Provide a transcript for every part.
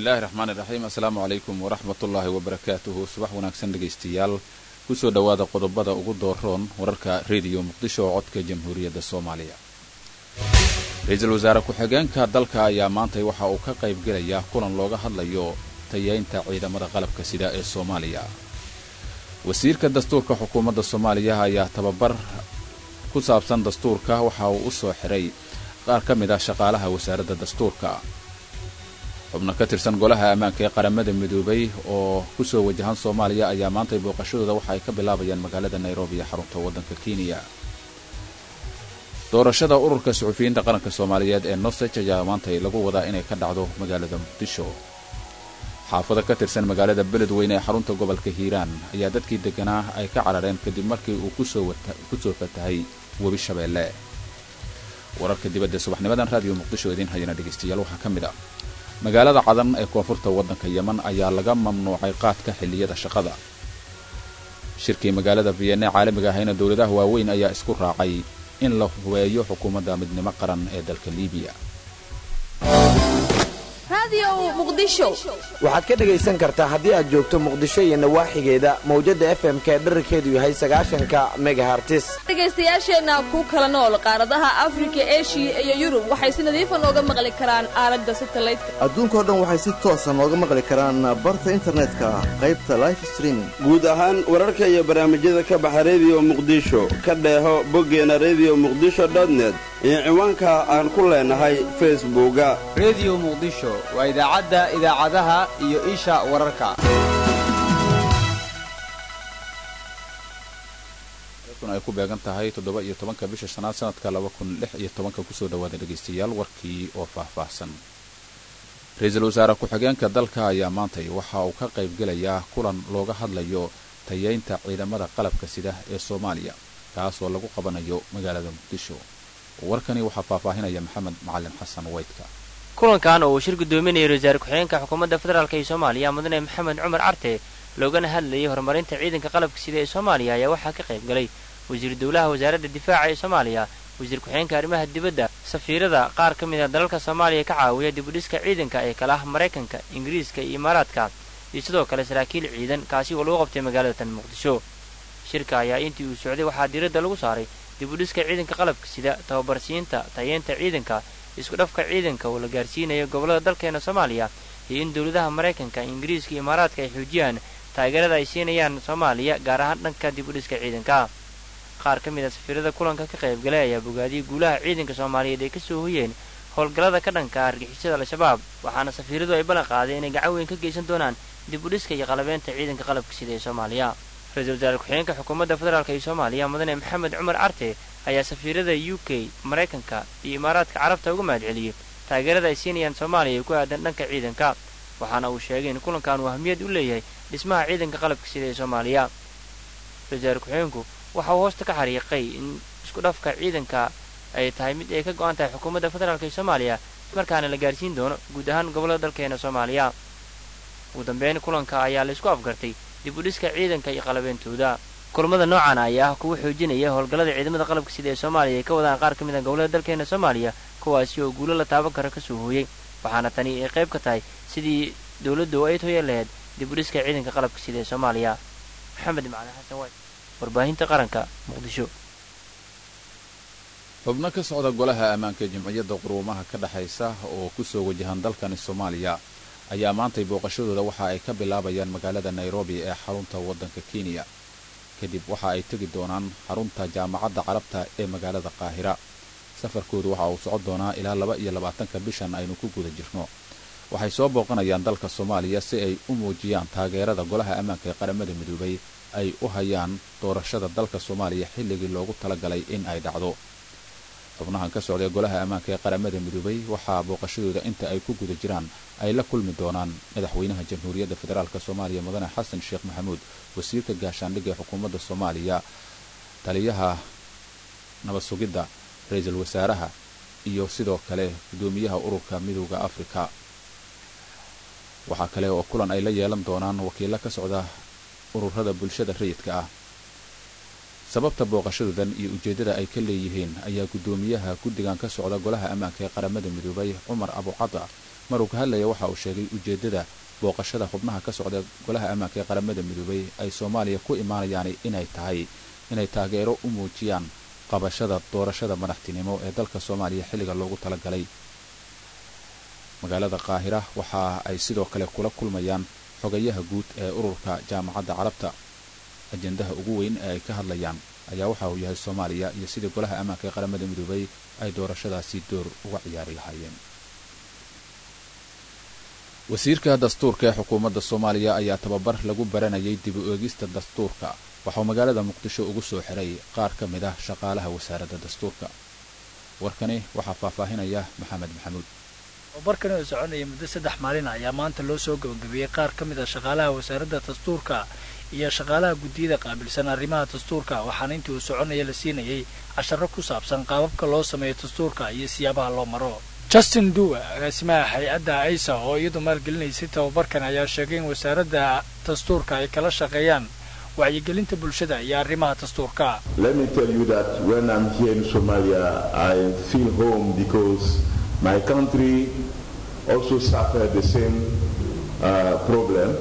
bismillahi raxmaani raxiim assalaamu calaykum waraxmatullaahi wabarakaatuhu subax wanaagsan dhegaystayaal kusoo dhowaada qodobada ugu dooroon wararka rediyo muqdisho oo codka jamhuuriyadda soomaaliya ra-iisul wasaare ku-xigeenka dalka ayaa maantay waxa uu ka qayb gelayaa kulan looga hadlayo tayeynta ciidamada qalabka sida ee soomaaliya wasiirka dastuurka xukuumadda soomaaliya ayaa tababar ku saabsan dastuurka waxa uu u soo xiray qaar ka mid ah shaqaalaha wasaaradda dastuurka xubno ka tirsan golaha ammaanka ee qaramada midoobay oo kusoo wajahan soomaaliya ayaa maantay booqashadooda waxa ay ka bilaabayaan magaalada nairobi ee xarunta waddanka kenya doorashada ururka suxufiyiinta qaranka soomaaliyeed ee nosej ayaa maantay lagu wadaa inay ka dhacdo magaalada muqdisho xaafado ka tirsan magaalada beledweyne ee xarunta gobolka hiiraan ayaa dadkii degganaa ay ka carareen kadib markii uu kusoo fatahay webi shabeelle wararka dibadda subaxnimadan raadiyo muqdisho idiin hayana dhegaystayaal waxaa ka mid ah magaalada cadan ee koonfurta waddanka yeman ayaa laga mamnuucay qaadka xilliyada shaqada shirkii magaalada vienna caalamiga ahayna dowladaha waaweyn ayaa isku raacay in la hubeeyo xukuumadda midnimo qaran ee dalka liibiya waxaad ka dhegaysan kartaa haddii aad joogto muqdisho iyo nawaaxigeeda mawjadda fm ka dherarkeedu yahay sagaashanka megahartis dhegaystayaasheenna ku kala nool qaaradaha afrika eshiya iyo yurub waxay si nadiifa nooga maqli karaan aalada satalaydka adduunkao dhan waxay si toosa nooga maqli karaan barta internetka qaybta life streaming guud ahaan wararka iyo barnaamijyada ka baxa rediyo muqdisho ka dheeho boggeena rediyo muqdisho dotnet iyo ciwaanka aan ku leenahay facebooka rediyo muqdisho waa idaacadda idaacadaha iyo isha wararka ay ku beegan tahay toddoba iyo tobanka bisha shanaad sanadka laba kun lix iyo tobanka kusoo dhawaada dhegaystayaal warkii oo faahfaahsan ra-iisul wasaare ku-xigeenka dalka ayaa maantay waxa uu ka qayb gelayaa kulan looga hadlayo tayeynta ciidamada qalabka sida ee soomaaliya kaas oo lagu qabanayo magaalada muqdisho warkani waxaa faahfaahinaya maxamed macalin xasan weydka kulankan oo uu shir guddoominayay ra-iisul ku-xigeenka xukuumadda federaalk ee soomaaliya mudane maxamed cumar carte loogana hadlayay horumarinta ciidanka qalabka sida ee soomaaliya ayaa waxaa ka qayb galay wasiir dowlaha wasaaradda difaaca ee soomaaliya wasiir ku-xigeenka arrimaha dibadda safiirada qaar ka mid a dalalka soomaaliya ka caawiya dibudhiska ciidanka ee kala ah maraykanka ingiriiska iyo imaaraadka iyo sidoo kale saraakiil ciidan kaasi oo lagu qabtay magaalada tan muqdisho shirka ayaa intii uu socday waxaa diiradda lagu saaray dibudhiska ciidanka qalabka sida tababarsiinta tayeenta ciidanka isku dhafka ciidanka oo la gaarsiinayo gobollada dalkeena soomaaliya iyo in dowladaha maraykanka ingiriiska iyo imaaraadka ay xoojiyaan taageerada ay siinayaan soomaaliya gaar ahaan dhanka dibudhiska ciidanka qaar ka mid a safiirada kulanka ka qaybgalay ayaa bogaadiyey guulaha ciidanka soomaaliyeed ay ka soo hoyeen howlgallada ka dhanka argixisada al-shabaab waxaana safiiradu ay ballan qaaday inay gacan weyn ka geysan doonaan dibudhiska iyo qalabeynta ciidanka qalabka sida ee soomaaliya ra-iisul wasaare ku-xigeenka xukuumadda federaalk ee soomaaliya mudane maxamed cumar carte ayaa safiirada u k maraykanka iyo imaaraadka carabta uga mahad celiyey taageerada ay siinayaan soomaaliya ee ku aadan dhanka ciidanka waxaana uu sheegay in kulankan uu ahmiyad u leeyahay dhismaha ciidanka qalabka sida ee soomaaliya ra-isul wasaare ku-xigeenku waxa uu hoosta ka xariiqay in isku dhafka ciidanka ay tahay mid ay ka go-an tahay xukuumadda federaalk ee soomaaliya markaana la gaarsiin doono guud ahaan gobollada dalkeena soomaaliya ugu dambeyn kulanka ayaa la isku afgartay dib u dhiska ciidanka iyo qalabeyntooda kulamada noocan ayaa ah kuwa xoojinaya howlgallada ciidamada qalabka sida ee soomaaliya ay ka wadaan qaar ka mid a gobollada dalkeena soomaaliya kuwaasi oo guulo la taaban kara kasoo hooyey waxaana tani ay qayb ka tahay sidii dowladdu ay toya lahayd dib u dhiska ciidanka qalabka sida ee soomaaliya maxamed macali xasan wayd warbaahinta qaranka muqdisho xubno ka socda golaha ammaanka jamciyadda quruumaha ka dhexaysa oo kusoo wajahan dalkani soomaaliya ayaa maantay booqashadooda waxa ay ka bilaabayaan magaalada nairobi ee xarunta waddanka kenya kadib waxa ay tegi doonaan xarunta jaamacadda carabta ee magaalada qaahira safarkoodu waxa uu socon doonaa ilaa laba iyo labaatanka bishan aynu ku guda jirno waxay soo booqanayaan dalka soomaaliya si ay u muujiyaan taageerada golaha ammaanka ee qaramada midoobay ay u hayaan doorashada dalka soomaaliya xilligii loogu talagalay in ay dhacdo xubnahan ka socday golaha ammaanka ee qaramada midoobay waxaa booqashadooda inta ay ku guda jiraan ay la kulmi doonaan madaxweynaha jamhuuriyadda federaalk soomaaliya mudane xasan sheekh maxamuud wasiirka gaashaandhigga ee xukuumadda soomaaliya taliyaha nabad sugidda ra-iisul wasaaraha iyo sidoo kale guddoomiyaha ururka midooda afrika waxaa kale oo kulan ay la yeelan doonaan wakiilo ka socda ururada bulshada rayidka ah sababta booqashadoodan iyo ujeeddada ay ka leeyihiin ayaa guddoomiyaha guddigan ka socda golaha ammaanka ee qaramada midoobay cumar abucada maruu ka hadlaya waxa uu sheegay ujeeddada booqashada xubnaha ka socda golaha ammaanka ee qaramada midoobay ay soomaaliya ku imaanayaan inay tahay inay taageero u muujiyaan qabashada doorashada madaxtinimo ee dalka soomaaliya xilliga loogu talagalay magaalada qaahira waxa ay sidoo kale kula kulmayaan xogayaha guud ee ururka jaamacadda carabta ajendaha ugu weyn ee ay ka hadlayaan ayaa waxa uu yahay soomaaliya iyo sidii golaha ammaanka ee qaramada midoobay ay doorashadaasi door uga ciyaari lahaayeen wasiirka dastuurka ee xukuumadda soomaaliya ayaa tababar lagu baranayay dib u eegista dastuurka waxauu magaalada muqdisho ugu soo xiray qaar ka mid ah shaqaalaha wasaaradda dastuurka warkani waxaa faahfaahinaya maxamed maxamuud tababarkani oo soconaya muddo saddex maalin ayaa maanta loo soo gabagabeeyey qaar ka mid a shaqaalaha wasaaradda dastuurka iyo shaqaalaha guddiyada qaabilsan arrimaha dastuurka waxaana intii uu soconaya la siinayay casharo ku saabsan qaababka loo sameeyo dastuurka iyo siyaabaha loo maro justin duwa agaasimaha hay-adda aisa oo iyadu maalgelinaysay tababarkan ayaa sheegay in wasaaradda dastuurka ay kala shaqeeyaan wacyigelinta bulshada iyo arrimaha dastuurka Let me tell you that when I'm here in Somalia, I feel home because my country also suffered the same uh, problem.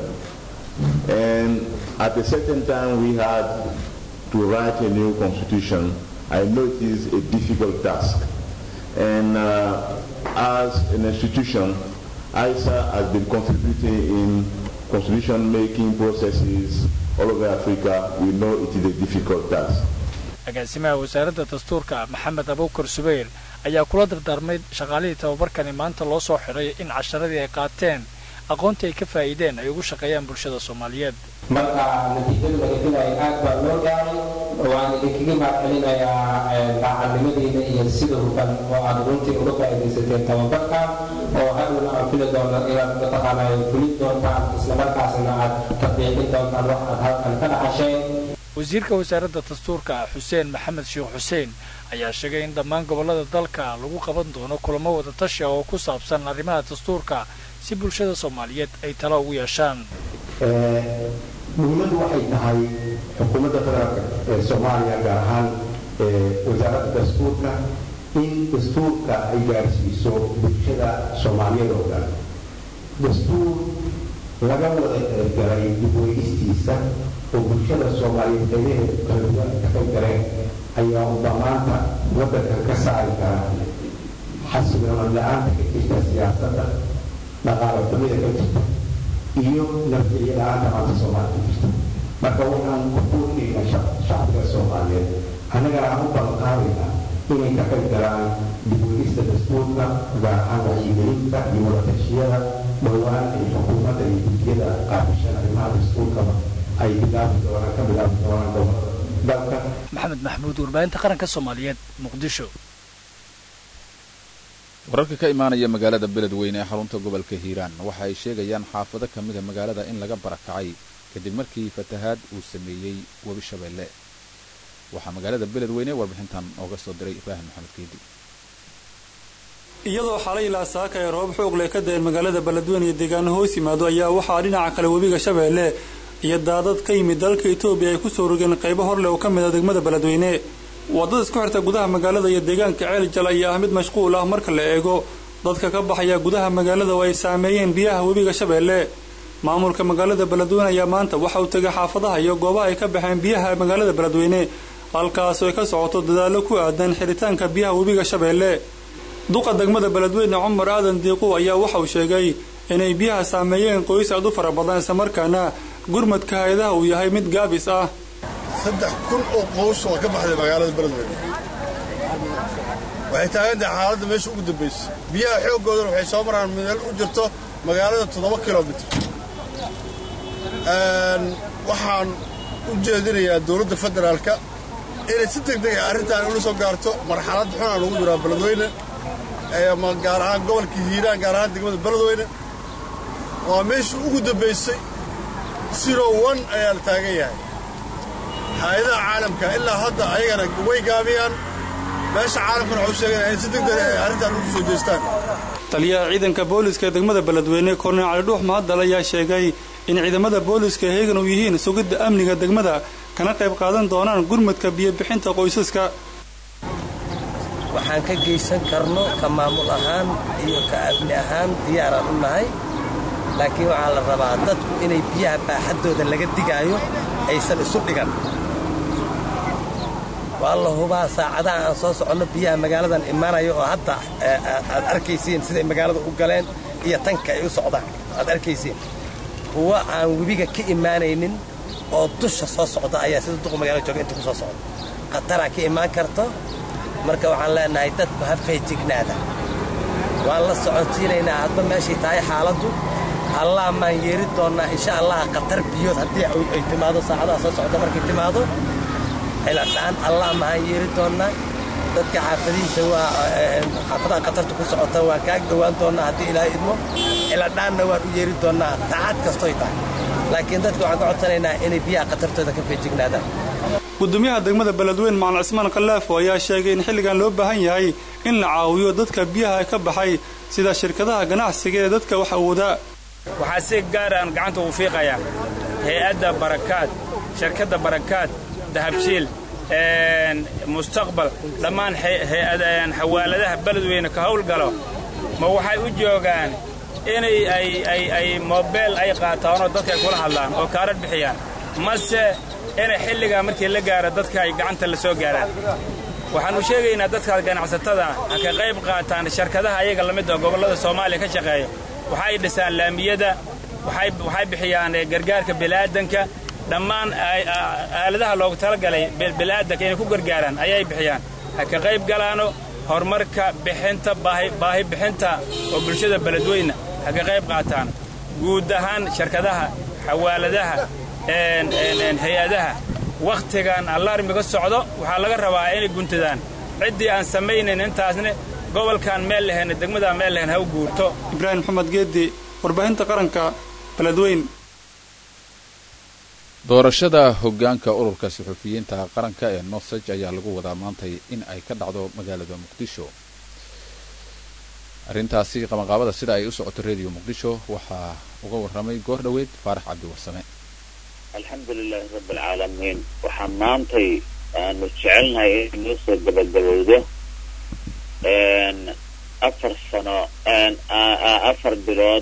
And at a certain time, we had to write a new constitution. I know it is a difficult task. And uh, as an institution, ISA has been contributing in constitution making processes all over Africa. We know it is a difficult task. agaasimaha wasaaradda dastuurka maxamed abuukar subayr ayaa kula dardaarmay shaqaalihii tababarkani maanta loo soo xiray in casharadii ay qaateen aqoontii ay ka faa'iideen ay ugu shaqeeyaan bulshada soomaaliyeed marka natiijada laga filayo aad baa loo gaaray waan idinkaga mahadcelinayaa daacadnimadiina iyo sida hufan oo aad runtii uga faa'iidaysateen tababarka oo hadhowna aan fili doono inaad mataqaanaa fulin doontaan islamarkaasna aad tatbiiqin doontaan wax aad halkan ka dhaxasheen wasiirka wasaaradda dastuurka xuseen maxamed sheekh xuseen ayaa sheegay in dhammaan gobollada dalka lagu qaban doono kulamo wada tashi ah oo ku saabsan arrimaha dastuurka si bulshada soomaaliyeed ay talo ugu yeeshaan muhiimaddu waxay tahay xukuumadda federaalka ee soomaaliya gaar ahaan wasaaradda dastuurka in dastuurka ay gaarsiiso bulshada soomaaliyeed oo dhan dastuur laga wada ergalay dibweynistiisa oo bulshada soomaaliyeed qaybaheeda kala duwan ka qayb galeen ayaa uba maanta waddankan ka saari kara xasiloonad la-aanta ka jirta siyaasadda dhaqaalo xumida ka jirta iyo nabadgelyo la-aanta maanta soomaaliya ka jirta marka waxaan ku buurinaynaa shacbiga soomaaliyeed annagana aan u ballanqaadaynaa inay ka qayb galaan dibwegista dastuurka gaar ahaan wacyigelinta iyo wadatashyada dhowaan ay xukuumadda iyo gudiyada qaabishan arrimaha dastuurkaba ay bilaabi doonaan ka bilaabi doonaan gobolada dalka maxamed maxmuud warbaahinta qaranka soomaaliyeed muqdisho wararka ka imaanaya magaalada beledweyne ee xarunta gobolka hiiraan waxa ay sheegayaan xaafado ka mida magaalada in laga barakacay kadib markii fatahaad uu sameeyey webi shabeelle waxaa magaalada beledweyne warbixintan ooga soo diray ibraahim maxamed keedi iyadoo xalay ilaa saaka ee roobab xoog leh ka dayan magaalada beledweyne iyo deegaano hoos yimaado ayaa waxaa dhinaca kale webiga shabeelle iyo daadad ka yimid dalka etoobiya ay ku soo rogeen qaybo hor leh oo ka mid a degmada beledweyne waddada isku xirta gudaha magaalada iyo deegaanka ceeljal ayaa ah mid mashquul ah marka la eego dadka ka baxaya gudaha magaalada oo ay saameeyeen biyaha webiga shabeelle maamulka magaalada beledweyne ayaa maanta waxa uu tegay xaafadaha iyo goobaha ay ka baxeen biyaha magaalada beledweyne halkaas ay ka socoto dadaallo ku aadan xiritaanka biyaha webiga shabeelle duqa degmada beledweyne cumar aadan diiqu ayaa waxa uu sheegay inay biyaha saameeyeen qoys aad u fara badan islamarkaana gurmadka hay-adaha uu yahay mid gaabis ah saddex kun oo qoys waa ka baxday magaalada beledweyne waxay taagantahay xaaladda meesha ugu dambaysa biyaha xooggoodana waxay soo maraan meel u jirto magaalada toddoba kilomitr waxaan u jeedinayaa dowladda federaalka inay si deg deg ah arrintan ula soo gaarto marxalad xun aan ugu jiraa beledweyne gaar ahaan gobolka hiiraan gaar ahaan degmada beledweyne waa meeshii ugu dambaysay siro one ayaa la taagan yahay hay-adaha caalamka ilaa hadda ayagana way gaabiyaan meesha caalamkana waxu sheegaya inay si deg deg ay arrintan ugu soo jeestaan taliyaha ciidanka booliska ee degmada beledweyne korneel cali dhuux mahadal ayaa sheegay in ciidamada booliska heegan u yihiin sugidda amniga degmada kana qayb qaadan doonaan gurmadka biyobixinta qoysaska waxaan ka geysan karno ka maamul ahaan iyo ka amni ahaan diyaaraan u nahay laakiin waxaa la rabaa dadku inay biyaha baaxaddooda laga digaayo aysan isu dhigan waa la hubaa saacadaha aan soo soconno biyaha magaaladan imaanayo oo hadda aad arkaysiin siday magaalada u galeen iyo tanka ay u socdaan aad arkaysiin kuwa aan webiga ka imaanaynin oo dusha soo socda ayaa sida duqa magaalada jooga inta ku soo socda khataraa ka imaan karto marka waxaan leenahay dadku ha feejignaada waan la soconsiinaynaa hadba meeshay tahay xaaladdu allah maan yeeri doonnaa insha allah khatar biyood haddii ay timaado saacadaha soo socda markay timaado ciladhaan allah mahaan yeeri doonnaa dadka xaafadihiisa waa xaafadaha khatarta ku socota waan kaag dhowaan doonnaa haddii ilaahay idmo ciladhaanna waan u yeeri doonnaa saacad kastoy tahay laakiin dadka waxaan ka codsanaynaa inay biyaha khatartooda ka feejignaadaan gudoomiyaha degmada beledweyn macalin cismaan khalaafo ayaa sheegay in xilligan loo baahan yahay in la caawiyo dadka biyaha ka baxay sida shirkadaha ganacsiga ee dadka wax awoodaa waxaa si gaar aan gacanta ugu fiiqayaa hay-adda barakaad shirkadda barakaad dahabshiil mustaqbal dhammaan xawaaladaha beledweyne ka howlgalo ma waxay u joogaan inay ay moobeel ay qaataan oo dadka ay kula hadlaan oo kaarar bixiyaan mase inay xilligaa markii la gaaro dadka ay gacanta la soo gaaraan waxaannu sheegaynaa dadkaas ganacsatada ha ka qayb qaataan shirkadaha ayaga la mid oo gobollada soomaaliya ka shaqeeya waxay dhisaan laamiyada waxay bixiyaan gargaarka bilaadanka dhammaan aaladaha loogu talagalay bilaadanka inay ku gargaaraan ayay bixiyaan ha ka qayb galaano horumarka bixinta baahi bixinta oo bulshada beledweyna ha ka qayb qaataan guud ahaan shirkadaha xawaaladaha hay-adaha wakhtigan allaarmiga socdo waxaa laga rabaa inay guntadaan ciddii aan samaynayn intaasne gobolkan meel lahayn degmadaan meel lahayn ha u guurto ibraahim maxamed geedi warbaahinta qaranka beledweyn doorashada hoggaanka ururka suxufiyiinta qaranka ee nosaj ayaa lagu wadaa maantay in ay ka dhacdo magaalada muqdisho arrintaasi qabanqaabada sida ay u socoto rediyo muqdisho waxaa uga warramay goor dhoweyd faarax cabdi warsame alxamdu lilaahi rabbi alcaalamiin waxaa maantay aanu jecelnahay in noo soo gabagabowdo afar sano afar bilood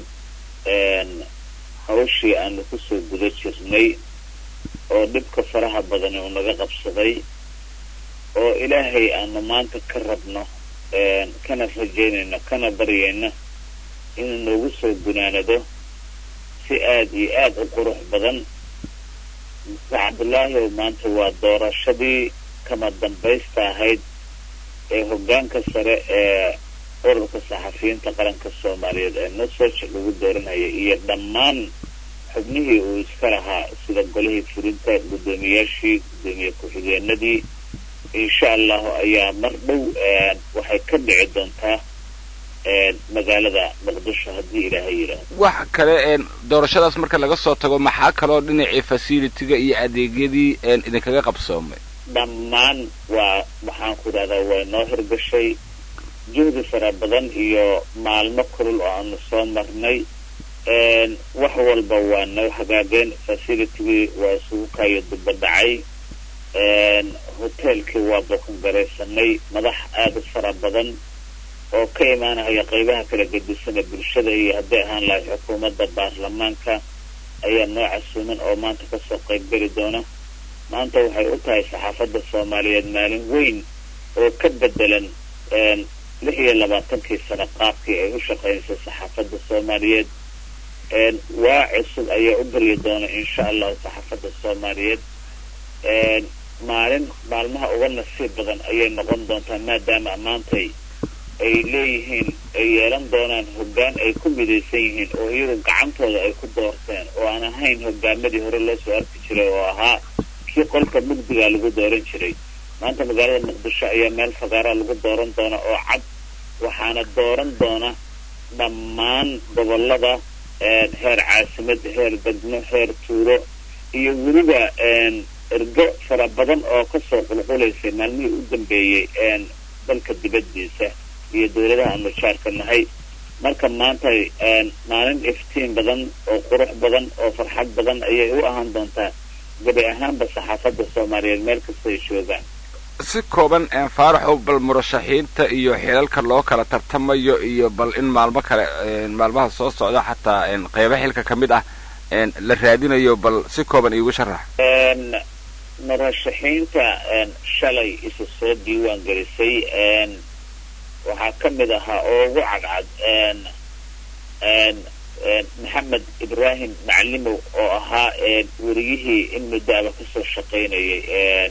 hawshii aanu kusoo guda jirnay oo dhibka faraha badani uu naga qabsaday oo ilaahay aanu maanta ka rabno kana rajaynayno kana baryayno inuu noogu soo gunaanado si aad iyo aad u qurux badan muse cabdulaahi ow maanta waa doorashadii kama dambaysta ahayd ee hoggaanka sare ee ururka saxafiyiinta qaranka soomaaliyeed ee nusaj lagu dooranayay iyo dhammaan xubnihii uu iska lahaa sida golihii fulinta guddoomiyaashii guddoomiye ku-xigeenadii insha allahu ayaa mar dhow waxay ka dhici doontaa magaalada muqdisho haddii ilaahay yidhaahdo wax kale doorashadaas marka laga soo tago maxaa kaloo dhinacii facilitiga iyo adeegyadii idinkaga qabsoomay dhammaan waa waxaan ku idhahdaa way noo hirgashay juhdi fara badan iyo maalmo kulul oo aanu soo marnay wax walba waa noo hagaageen facilitigii waa isugu kaayo duba dhacay hoteelkii waa boqongaraysanay madax aada u fara badan oo ka imaanaya qaybaha kala gedisana bulshada iyo hadday ahaan lahay xukuumadda baarlamaanka ayaa noo casuuman oo maanta kasoo qaybgeli doona maanta waxay u tahay saxaafadda soomaaliyeed maalin weyn oo ka bedelan lix iyo labaatankii sano qaabkii ay u shaqaynaysa saxaafadda soomaaliyeed waa cusub ayaa u baryi doona insha allahu saxaafadda soomaaliyeed maalin maalmaha uga nasiib badan ayay noqon doontaa maadaama maantay ay leeyihiin ay yeelan doonaan hoggaan ay ku midaysan yihiin oo iyagu gacantooda ay ku doorteen oo aan ahayn hoggaamadii hore loo soo arki jiray oo ahaa kii qolka mugdigaa lagu dooran jiray maanta magaalada muqdisho ayaa meel fagaaraa lagu dooran doona oo cad waxaana dooran doona dhammaan gobollada heer caasimada heer degmo heer tuuro iyo weliba ergo fara badan oo kasoo qulqulaysay maalmihii u dambeeyey dalka dibaddiisa iyo dawladaha aanu jaarka nahay marka maanta maalin iftiin badan oo qurux badan oo farxad badan ayay u ahaan doontaa gabi ahaanba saxaafadda soomaaliyeed meel kasta ay joogaan si kooban faaraxow bal murashaxiinta iyo xilalka loo kala tartamayo iyo bal in maalmo kale maalmaha soo socda xataa qeybo xilka ka mid ah la raadinayo bal si kooban iigu sharax murashaxiinta shalay isu soo diiwaan gelisay waxaa ka mid ahaa oo ugu cadcad maxamed ibraahim macalimow oo ahaa weriyihii in muddaaba kasoo shaqaynayay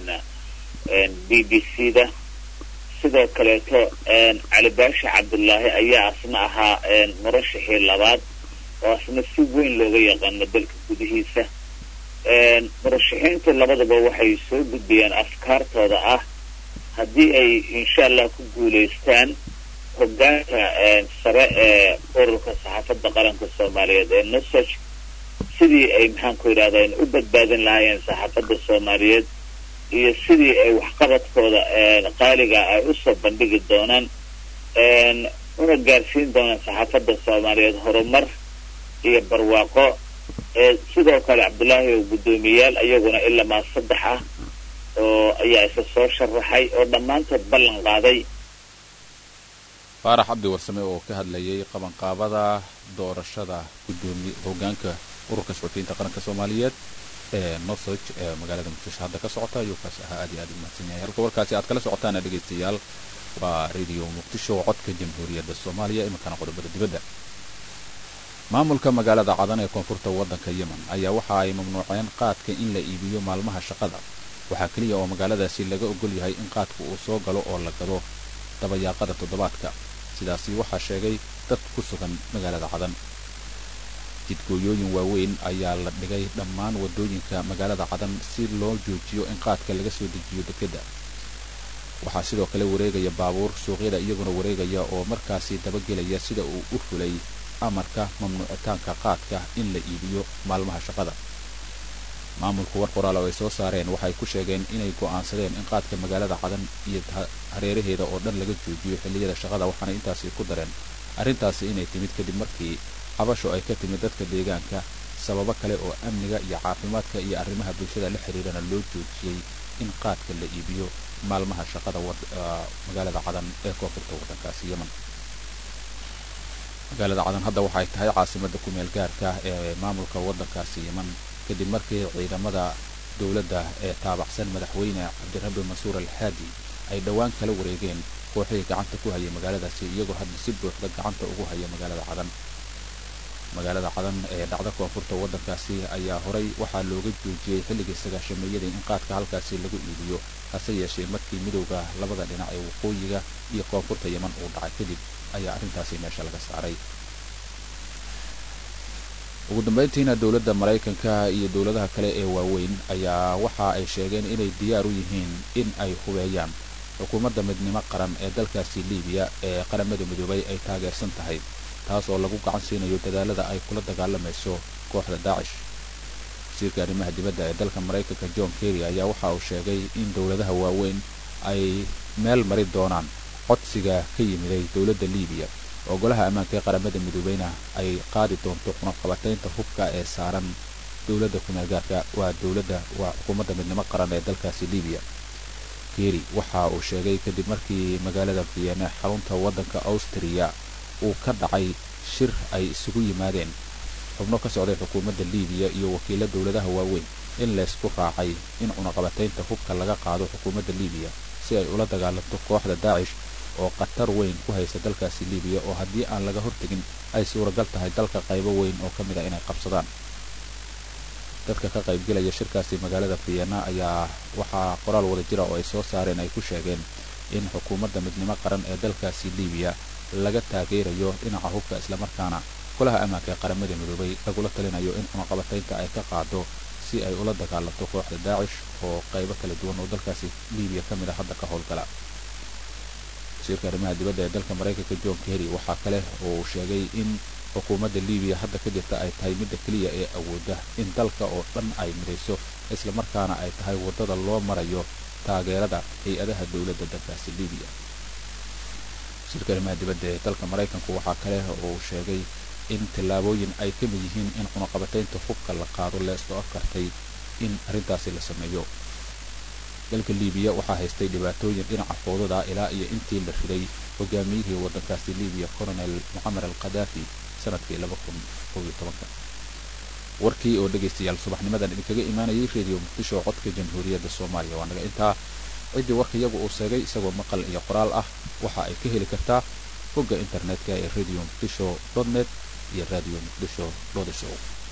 b b c da sidoo kaleeto cali baasha cabdullaahi ayaa asna ahaa murashaxii labaad oo asna si weyn looga yaqaano dalka gudihiisa murashaxiintu labadaba waxay soo gudbiyeen afkaartooda ah haddii ay insha allah ku guulaystaan hogaanka sare ee ururka saxaafadda qaranka soomaaliyeed ee nusaj sidii ay maxaanku yidhahdaa u badbaadin lahaayeen saxaafadda soomaaliyeed iyo sidii ay waxqabadkooda qaaliga ay usoo bandhigi doonaan una gaarsiin doonaan saxaafadda soomaaliyeed horumar iyo barwaaqo sidoo kale cabdullaahi oo guddoomiyayaal iyaguna ilamaa saddex ah oo ayaa isa soo sharaxay oo dhammaantood ballan qaaday faarax cabdi warsame oo ka hadlayay qabanqaabada doorashada gudoomiye hogaanka ururka suxufiyiinta qaranka soomaaliyeed ee nosoj ee magaalada muqdisho hadda ka socota ayuu kaas ahaa aad iyo aad u mahadsan yahay halka warkaasi aad kala socotaana dhegaystayaal waa radio muqdisho codka jamhuuriyadda soomaaliya iminkana qodobada dibadda maamulka magaalada cadan ee koonfurta waddanka yemen ayaa waxa ay mamnuuceen qaadka in la iibiyo maalmaha shaqada waxaa keliya oo magaaladaasi laga ogol yahay in qaadka uu soo galo oo la gado dabayaaqada toddobaadka sidaasi waxaa sheegay dad ku sugan magaalada cadan jidgooyooyin waaweyn ayaa la dhigay dhammaan waddooyinka magaalada cadan si loo joojiyo in qaadka laga soo dejiyo dekedda waxaa sidoo kale wareegaya baabuur suuqyada iyaguna wareegaya oo markaasi dabagelaya sida uu u fulay amarka mamnuucitaanka qaadka in la iibiyo maalmaha shaqada maamulku war qoraal oo ay soo saareen waxay ku sheegeen inay go'aansadeen in qaadka magaalada cadan iyo hareeraheeda oo dhan laga joojiyo xilliyada shaqada waxaana intaasi ku dareen arrintaasi inay timid kadib markii cabasho ay ka timid dadka deegaanka sababo kale oo amniga iyo caafimaadka iyo arrimaha bulshada la xiriirana loo joojiyey in qaadka la iibiyo maalmaha shaqada magaalada cadan ee koonfurta waddankaasi yemen magaalada cadan hadda waxay tahay caasimadda ku-meel gaarka ee maamulka waddankaasi yemen kadib markii ciidamada dowladda ee taabacsan madaxweyne cabdirabbi mansuur alxaadi ay dhowaan kala wareegeen kooxihii gacanta ku hayay magaaladaasi iyagoo hadda si buuxda gacanta ugu haya magaalada cadan magaalada cadan ee dhacda koonfurta waddankaasi ayaa horay waxaa looga joojiyey xilligii sagaashameeyadii in qaadka halkaasi lagu iibiyo hase yeeshee markii midowda labada dhinac ee waqooyiga iyo koonfurta yeman uu dhacay kadib ayaa arrintaasi meesha laga saaray ugu dambayntiina dowladda maraykanka iyo dowladaha kale ee waaweyn ayaa waxa ay sheegeen inay diyaar u yihiin in ay hubeeyaan xukuumadda midnimo qaran ee dalkaasi libiya ee qaramada midoobay ay taageersan tahay taas oo lagu gacan siinayo dadaalada ay kula dagaalamayso kooxda daacish wasiirka arrimaha dibadda ee dalka maraykanka john kerry ayaa waxa uu sheegay in dowladaha waaweyn ay meel mari doonaan codsiga ka yimiday dowladda libiya oo golaha ammaanka ee qaramada midoobeyna ay qaadi doonto cunaqabataynta hubka ee saaran dowladda kumeelgaarka waa dowladda waa xukuumadda midnimo qaran ee dalkaasi libiya kerry waxa uu sheegay kadib markii magaalada vienna xarunta waddanka austriya uu ka dhacay shir ay isugu yimaadeen xubno ka socday xukuumadda libiya iyo wakiilo dowladaha waaweyn in laysku raacay in cunaqabataynta hubka laga qaado xukuumadda libiya si ay ula dagaalanto kooxda daacish oo khatar weyn ku haysa dalkaasi libiya oo haddii aan laga hortegin ay suuragal tahay dalka qaybo weyn oo ka mid a inay qabsadaan dadka ka qaybgelaya shirkaasi magaalada vienna ayaa waxaa qoraal wada jira oo ay soo saareen ay ku sheegeen in xukuumadda midnimo qaran ee dalkaasi libiya laga taageerayo dhinaca hubka islamarkaana golaha ammaanka ee qaramada midoobay lagula talinayo in cunaqabataynta ay ka qaado si ay ula dagaalanto kooxda daacish oo qaybo kala duwan oo dalkaasi libiya ka mid a hadda ka howlgala wasiirka arrimaha dibadda ee dalka maraykanka john kerry waxaa kale oo uu sheegay in xukuumadda libiya hadda ka jirta ay tahay midda keliya ee awoodda in dalka oo dhan ay midayso islamarkaana ay tahay waddada loo marayo taageerada hay-adaha dowladda dalkaasi libiya wasiirka arrimaha dibadda ee dalka maraykanku waxaa kale oo uu sheegay in tallaabooyin ay ka mid yihiin in cunaqabataynta hubka la qaado leesoo kartay in arrintaasi la sameeyo dalka liibiya waxaa haystay dhibaatooyin dhinaca foodada ilaa iyo intii la riday hogaamiyihii waddankaasi liibiya colonel mucamar al khadaafi sanadkii warkii oo dhegaystayaal subaxnimadan idinkaga imaanayay reediyo muqdisho codka jamhuuriyadda soomaaliya waa naga intaa ciddii warka iyagu uu sheegay isagoo maqal iyo qoraal ah waxa ay ka heli kartaa bogga internetka ee radio muqdisho net iyo radio muqdisho show